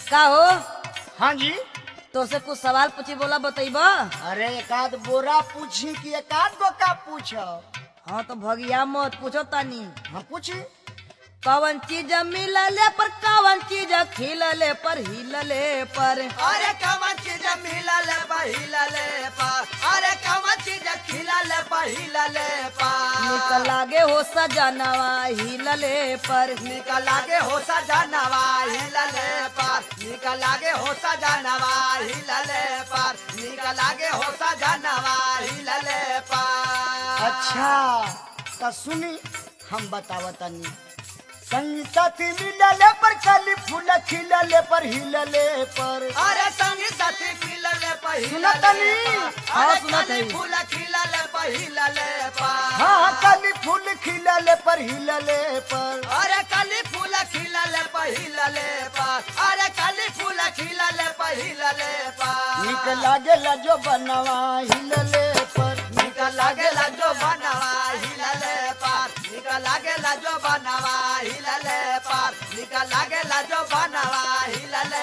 का हो हाँ जी तो से कुछ सवाल पूछी बोला बतैब अरे एकाध बोरा पूछी कि एकाध गो का पूछो हाँ तो भगिया मत पूछो तानी हम पूछी कवन चीज मिलले पर कवन चीज खिलले पर हिलले पर अरे कवन चीज मिलल पहिलले पा अरे कवन चीज खिलल पहिलले पा निक लागे हो सजनवा हिलले पर निक लागे हो सजनवा हिलले पार निक लागे हो सजनवा हिलले पार निक लागे हो सजनवा हिलले पार अच्छा तो सुनी हम बतावतनी संगी साथी मिलले पर कली फूल खिलले पर हिलले पर अरे संगी साथी मिलले पहिलले सुनतनी? पार। हाँ, अरे सुनत कली हई। फूल खिलले पहिलले पार हाँ कली फूल खिलले पर हिलले पर अरे कली फूल खिलले पहिलले पार अरे कली फूल खिलले पहिलले पार निक लागेला जो बनवा हिलले पर निक लागेला जो बनवा हिलले पार निक लागेला जो बनवा हिलले पार निक लागेला जो बनवा हिलले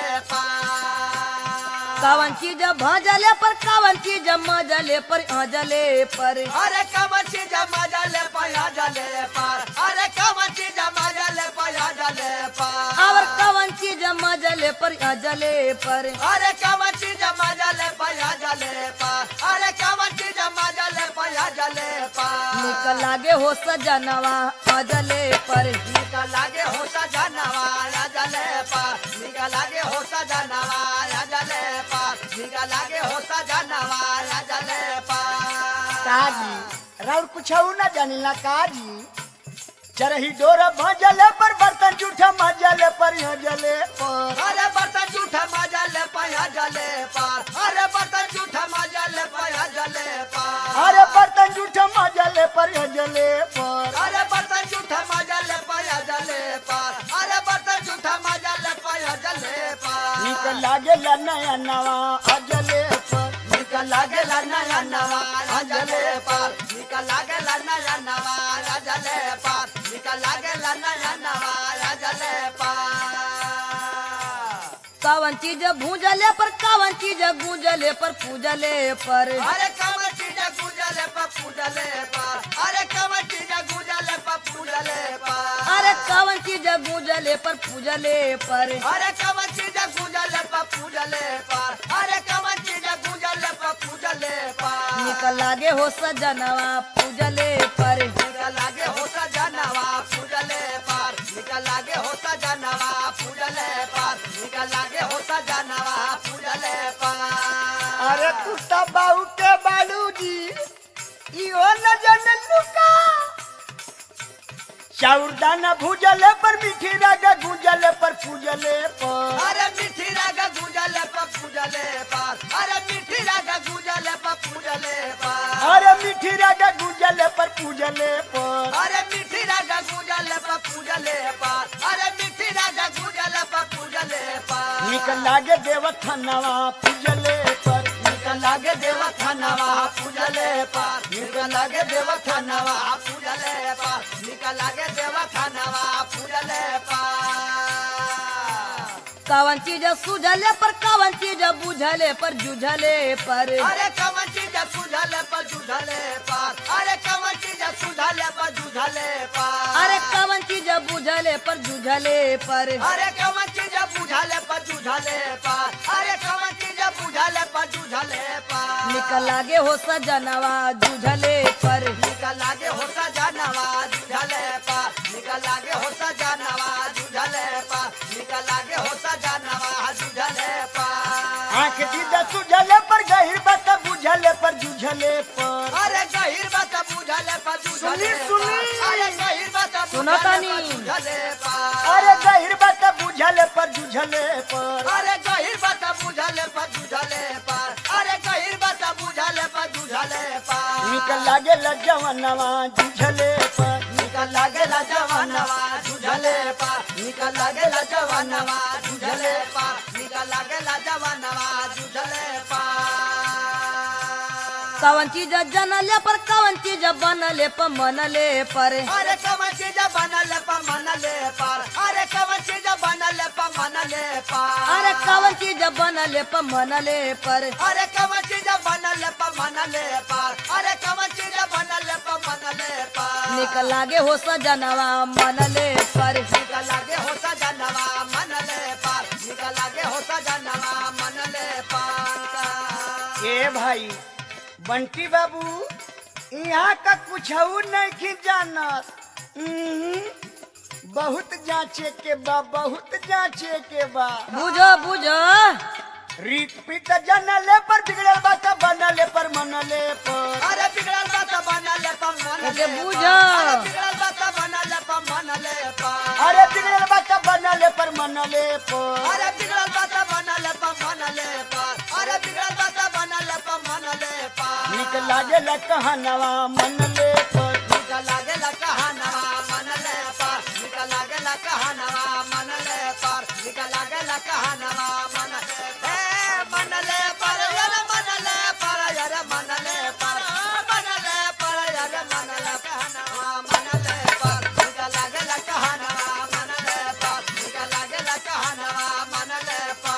पार कवन चीज भजले पर कवन चीज मजले पर हजले पर अरे कमर चीज मजले पया जले पार अरे कमर चीज मजले पया जले पार और कवन चीज मजले पर हजले पर अरे कमर चीज मजले पया जले पार अरे कमर चीज मजले पया जले पार निक लागे हो सजनवा हजले पर निक लागे हो सजनवा जले पार निक लागे हो सजनवा जले पार निक लागे हो सजनवा जले पार काजी राउर कुछ न जानिला काजी चरही डोर भजले पर बर्तन जूठा मजले पर हजले पर अरे बर्तन झूठा मजले पया जले पार अरे बर्तन झूठा मजले पया जले पार अरे बर्तन जूठा मजले पर हजले पर अरे बर्तन झूठा मजले पया जले पार अरे बर्तन झूठा मजले पया जले पार निक लागेला नया नवा अजले पर निक लागेला नया नवा राजले पार निक लागेला नया नवा राजले पार निक लागेला नया नवा राजले पार कवन चीज भूजले पर कवन चीज गूंजले पर पूजले पर अरे कमर चीज गुजले पर पूजले पार अरे कमर चीज गुजले पर पूजले पार अरे कवन चीज गूंजले पर पूजले पर अरे कमर चीज गुजले पर पूजले पार अरे कमर चीज गुजले पर पूजले पार निक लागे हो सजनवा पूजले पर निकल लागे हो सजनवा पूजले पार निकल लागे हो सजनवा पूजले पार निकल लागे हो सजनवा पूजले पार अरे कुत्ता बाऊ के बालू जी इहो न जन लुका चाउर दाना भूजले पर मीठी रागा गुंजले पर पूजले पर अरे मिठी रागा गुजले पर पूजले पार अरे मिठी रागा गुजले पर पूजले पार अरे मीठी रागा गुंजले पर पूजले पर अरे मिठी रागा गुजले पर पूजले पार अरे मिठी रागा गुजले पर पूजले पार निक लागे देवथनवा पूजले पर निकल लागे देवथनवा पूजले पार निकल लागे देवथनवा पूजले पार निकल लागे देवथनवा पूजले पार कवन चीज सुझले पर कवन चीज बुझले पर जुझले पर अरे कमन चीज सुझले पर जुझले पार अरे कमन चीज सुझले पर जुझले पार अरे कवन चीज बुझले पर जुझले पर अरे कमन चीज बुझले पर जुझले पार अरे कमन चीज बुझले पर जुझले पार निक लागे हो सजनवा जुझले पर निकल लागे हो सजनवा जुझले पार निकल लागे हो सजनवा जुझले पार निकल लागे हो सजनवा जुझले पार आंख दीदा सुझले पर गहिर बात बुझले पर जुझले पर अरे गहिर बात बुझले पर जुझले सुनी, सुनी। पार। अरे गहिर बात सुना बुझले तानी। पर जुझले पार अरे गहिर बात बुझले पर जुझले पर अरे गहिर बात बुझले पर जुझले पार अरे गहिर बात बुझले पर जुझले पार निक लागे जवनवा जुझले पर निकल लागेला जवानवा जुझले पार निकल लागेला जवानवा जुझले पार निकल लागेला जवानवा जुझले पार कवन चीज जनले पर कवन चीज बनले पर मनले पर अरे कवन चीज बनल पर मनले पर अरे कवन चीज बनल पर मनले पर अरे कवन चीज बनले पर मनले पर अरे कवन चीज बनल पर मनले पर अरे कवन चीज बनल पर मनले पर निक लागे हो सजनवा मनले पर निकल लागे हो सजनवा मनले पर निकल लागे हो सजनवा मनले पर ए भाई बंटी बाबू यहाँ का कुछ नहीं जानत उहुं, बहुत जांचे के बा बहुत जांचे के बा बुझो बुझो रीत पीत जनले पर बिगड़ल बा त बनले पर मनले पर अरे बिगड़ल बात बनल पर मनले एके पर। बुझो। अरे बिगड़ल बात बनल पर मनले पर अरे बिगड़ल बा त बनले पर मनले पर अरे बिगड़ल बात बनल पर मनले पर अरे बिगड़ल बात बनल पर मनले पर निक लागे ला कहनवा मनले पर निकल लागे ला कहानवा मनले पर निकल लागे ला कहानवा मनले पर निकल लागे ला कहानवा मनले ए मनले पर यार मनले पर यार मनले पर मनले पर यार मनले कहानवा मनले पर निकल लागे ला कहानवा मनले पर निकल लागे ला कहानवा मनले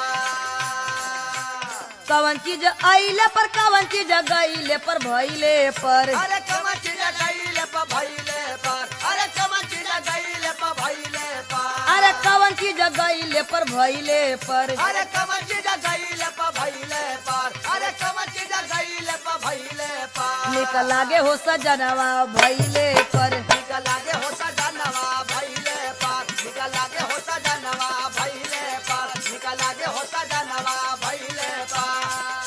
पर कवन चीज आइले पर कवन चीज गईले पर भइले पर अरे कमर चीज गईले पर भइले पर अरे कमर चीज गईले पर भइले पर अरे कवन चीज गईले पर भइले पर अरे कमर चीज गईले पर भइले पर अरे कमर चीज गईले पर भइले पर निक लागे हो सजनवा भइले पर निकल लागे हो सजनवा भइले पर निकल लागे हो सजनवा भइले पर निकल लागे हो सजनवा भइले पर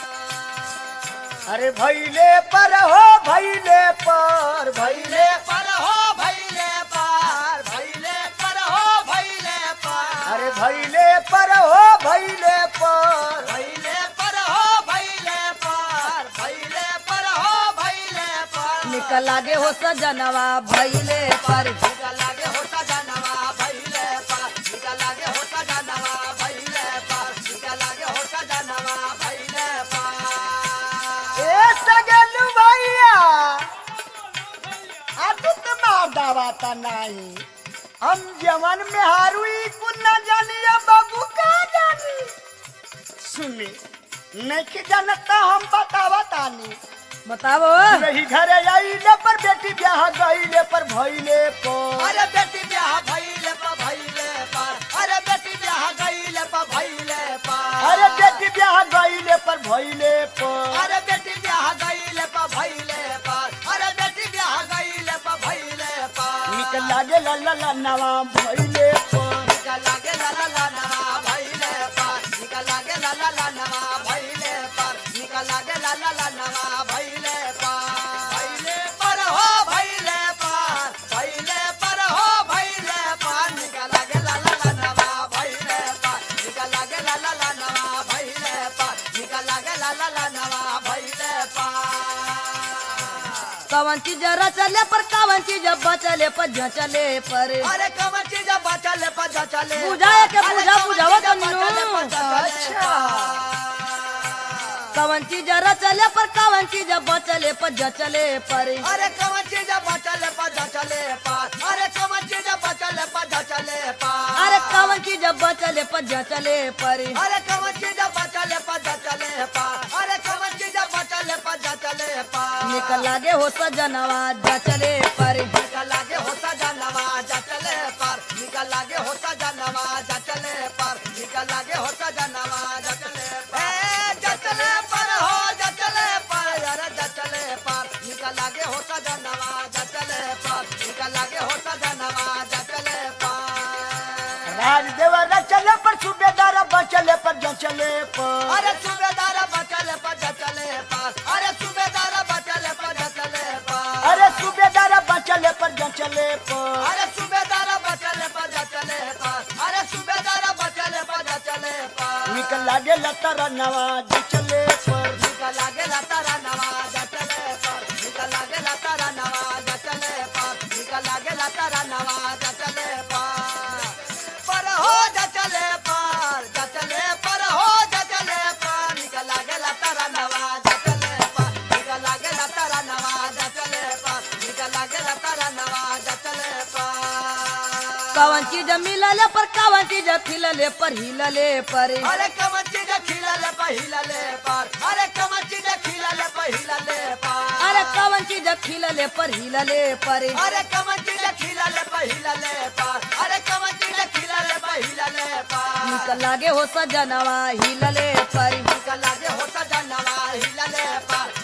अरे भैले पर हो भैले पर भैले पर हो भैले पर भैले पर हो भैले पर अरे भैले पर हो भैले पर भैले पर हो भैले पर भैले पर हो भैले पर निक लागे हो सजनवा भइले पर निकल लागे होता जानवा भैले पर निकल लागे होता जानवा भैले पर निकल लागे होता जानवा भैले पर ए सगलू भैया आ तू तो मार दावाता नहीं हम जवन में हारुई कुन न जानिया बाबू का जानी सुनी नहीं जानता हम बतावा तानी बतावो रही घरे आइले पर बेटी ब्याह गईले पर भइले पर अरे बेटी ब्याह भैले पर भैले पर अरे बेटी ब्याह गईले पर भैले पर अरे बेटी ब्याह गईले पर भइले पर अरे बेटी ब्याह गईले पर भैले पर अरे बेटी ब्याह गईले पर भैले पर निक लागे ला ला ला नवा भइले पर निकल लागे ला ला ला नवा भैले पर निकल लागे ला ला ला नवा भैले पर निकल लागे ला ला ला नवा भैले पर भैले पर हो भैले पर भैले पर हो भैले पर निकल लागे ला ला ला नवा भैले पर निकल लागे ला ला ला नवा भैले पर निकल लागे ला ला ला नवा भैले पर कवन चीज रचले पर कवन चीज बचले पर झचले पर अरे कमर चीज बचले पचा चले बुझाए के अरे बुझा कमर बुझावा चीज तन्नू। बचले पचा चले अच्छा। कवन चीज रचले पर कवन चीज बचले पर झचले पर अरे कमर चीज बचले पचा चले पार अरे कमर चीज बचले पचा चले पार अरे कवन चीज बचले पर झचले पर अरे कमर चीज बचले पचा चले पार अरे कमर चीज बचले पचा चले पार निक लागे हो सजनवा झचले पर निकल लागे होता जानवा जचले पर निकल लागे होता जानवा जचले पर निकल लागे होता जानवा जचले पर ए जचले पर हो जचले पर अरे जचले पर निकल लागे होता जानवा जचले पर निकल लागे होता जानवा जचले पर राजदेव रचले पर सूबेदार बचले पर जचले पर अरे सूबेदार बचले पर जचले पर अरे सूबेदार बचले पर जचले पर अरे सूबेदार बचले पर जचले पर अरे सूबेदार बचले पर जचले पर अरे सूबेदार बचले पर जचले पर निक लागे लतर नवा जचले पर निकल लागे तारा नवा जचले पर निकल लागे तारा नवा जचले पर निकल लागे तारा नवा जचले पर पर हो जचले पर जचले पर हो जचले पर निकल लागे तारा नवा जचले पर निकल कवन चीज मिलले पर कवन चीज खिलले पर हिलले पर अरे कमन चीज खिलले पहिलले पर अरे कमन चीज खिलले पहिलले पर अरे कवन चीज खिलले पर हिलले पर अरे कमन चीज खिलले पहिलले पर अरे कमन चीज खिलले पहिलले पर निक लागे हो सजनवा हिलले पर निकल लागे होता जानवा हिलले पर